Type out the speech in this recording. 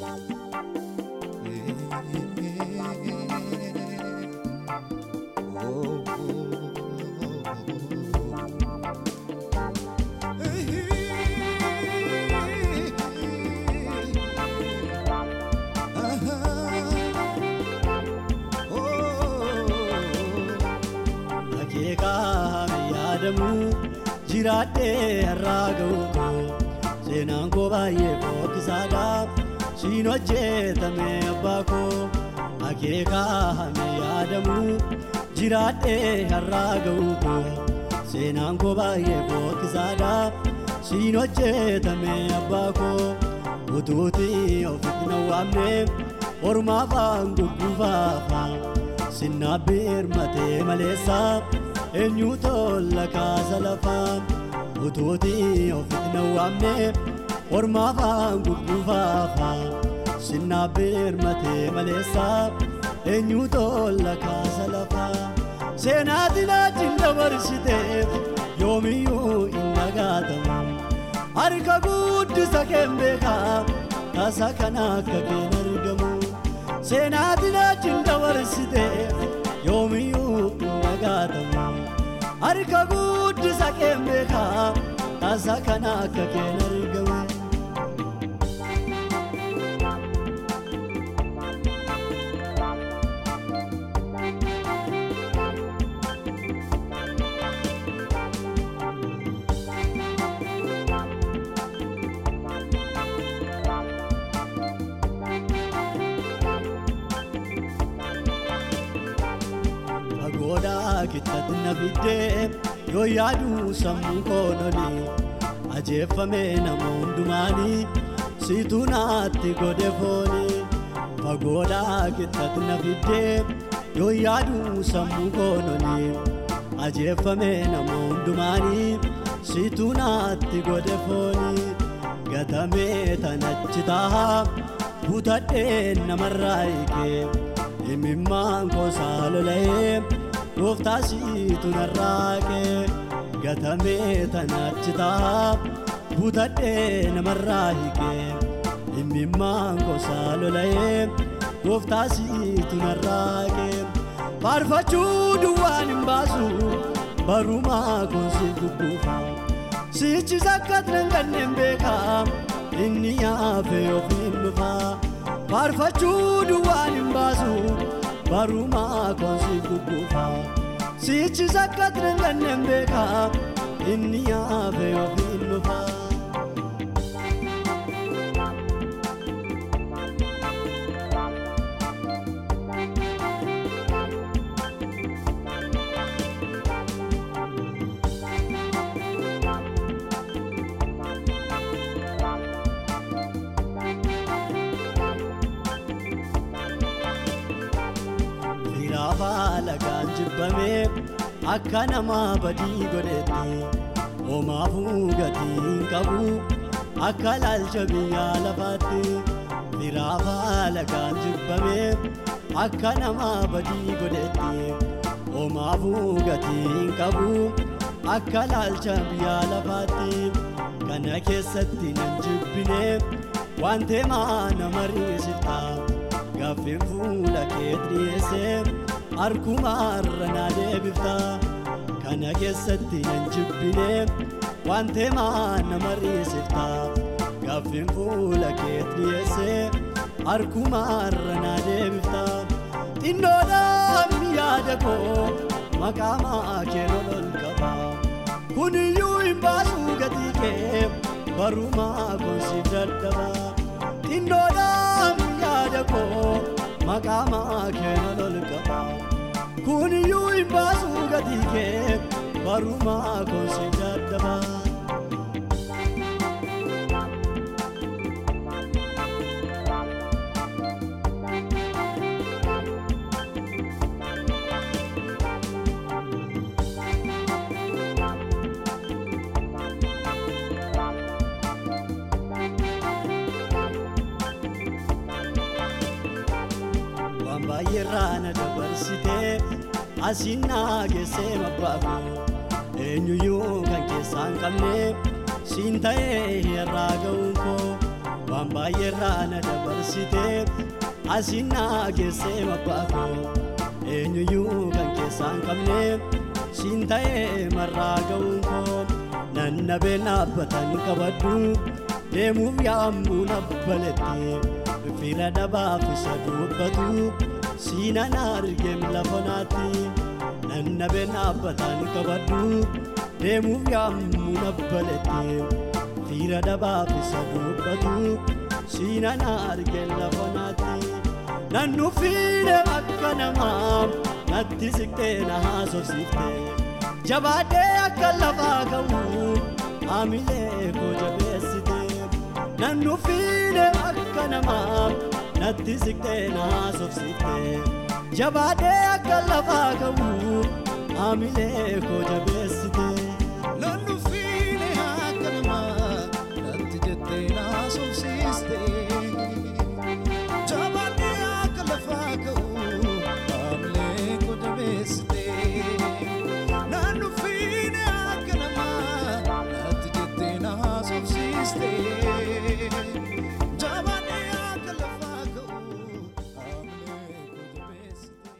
Akeekaa yaadamu jiraadhee har'aa ga'u koo seenaan koo baay'ee fokkisaadha siin hojjetame abbaa koo akeekaa yaadamu jiraadhee har'aa ga'u koo seenaan koo baay'ee fokkisaadha siin hojjetame abbaa koo utuutii ofitti na waamne ormaa afaan gugguufaafa sinnaa birmatee maleessa eenyu tolla kaasa lafaa utuutii ofitti na waamne ormaa afaan gugguufaafa sinnaa birmatee maleessa eenyu tolla kaasa lafaa seenaatiin achiin dabarsiteef yoomiyyuu hin nagaatamu harka guddisa keen beekaa tasa kana akka keen argamu seenaatiin achiin dabarsiteef yoomiyyuu hin nagaatamu harka guddisa keen beekaa tasa kana akka keen argamu. Fagoodhaa kittatti na fiddee yoo yaadu sammuu koololi ajeeffame nama hundumaanii siituu naatti godhe fooni. Fagoodhaa kittatti na fiddee yoo yaadu sammuu koololi ajeeffame nama hundumaanii siituu naatti godhe fooni. Gatamee tanachi tahaa butadhee namarraa hiikee. imimmaan koosaa lola'ee gooftaa siitu narraaqee gatamee tanachi ta'a butadhee namarraa hiikee imimmaan koosaa lola'ee gooftaa siitu narraaqee faarfachuu duwwaan hin baasu barumaa koonsi gugguufa siichis akka tiranganneen beekaa inni yaafee ofiin dhufaa. faarfachuu duwwaan hin baasu barumaa koonsi gugguufa siichis akka tiranganneen beekaa inni yaafee ofiin dhufaa. Firaafaa lagaan jibbamee akka namaa badii godhetti homaafuu gatii hin qabu akka laalcha biyyaa lafaatti. Firaafaa lagaan jibbamee akka namaa badii godhetti homaafuu gatii hin qabu akka laalcha biyyaa lafaatti. Kana keessatti nan jibbine waan teemaa nama riisiftaa. Gaaffin fuula kee dhiyeessee harkumaarra naa deebifta. Kana keessatti nan jibbine waan teemaa nama riisifta. Gaaffin fuula kee dhiyeessee harkumaarra naa deebifta. Xinnoodhaan yaada koo maqaa kee lolol qaba. Kuniyyuu hin baasu gatii kee barumaa koonsiif dadhaba. Xinnoodhaan yaada koo maqaa kee lolol qaba. Kuniyyuu hin baasu gatii kee barumaa koonsiif dadhaba. waan baay'eerraa na dabarsitee asiin naa geessee mabbaafu eenyuyyuu kan keessaa hin qabne siin ta'ee irraa ga'uun koo waan baay'eerraa na dabarsitee asiin naa geessee mabbaakoo eenyuyyuu kan keessaa hin qabne siin ta'ee marraa ga'uun koo nannabee naabbatan qabadhu deemuuf yaa'amuu nabbaletti fira dhabaaf isa dubbatu siina na argeem lafa naatti nannabee naabbatan qabadhu deemuuf yaa'amuu nabbaletti fira dhabaaf isa dubbatu siina na argeem lafa naatti nan dhufiine akka namaa natti siqtee na haasofsiifte jabaadhee akka lafaa ka'u haamilee koo jabeessite nan dhufiine akka namaa natti siqtee na haasofsiifte jabaadhee akka lafaa ka'u haamilee koo jabeessite. Nan dhufiine akka namaa natti jettee na haasofsiiste. Jabaadhee akka lafaa ka'u haamilee koo jabeessite. Nan dhufiine akka namaa natti jettee na haasofsiiste. Jabaadhee akka lafaa ka'u haamilee koo jabeessite.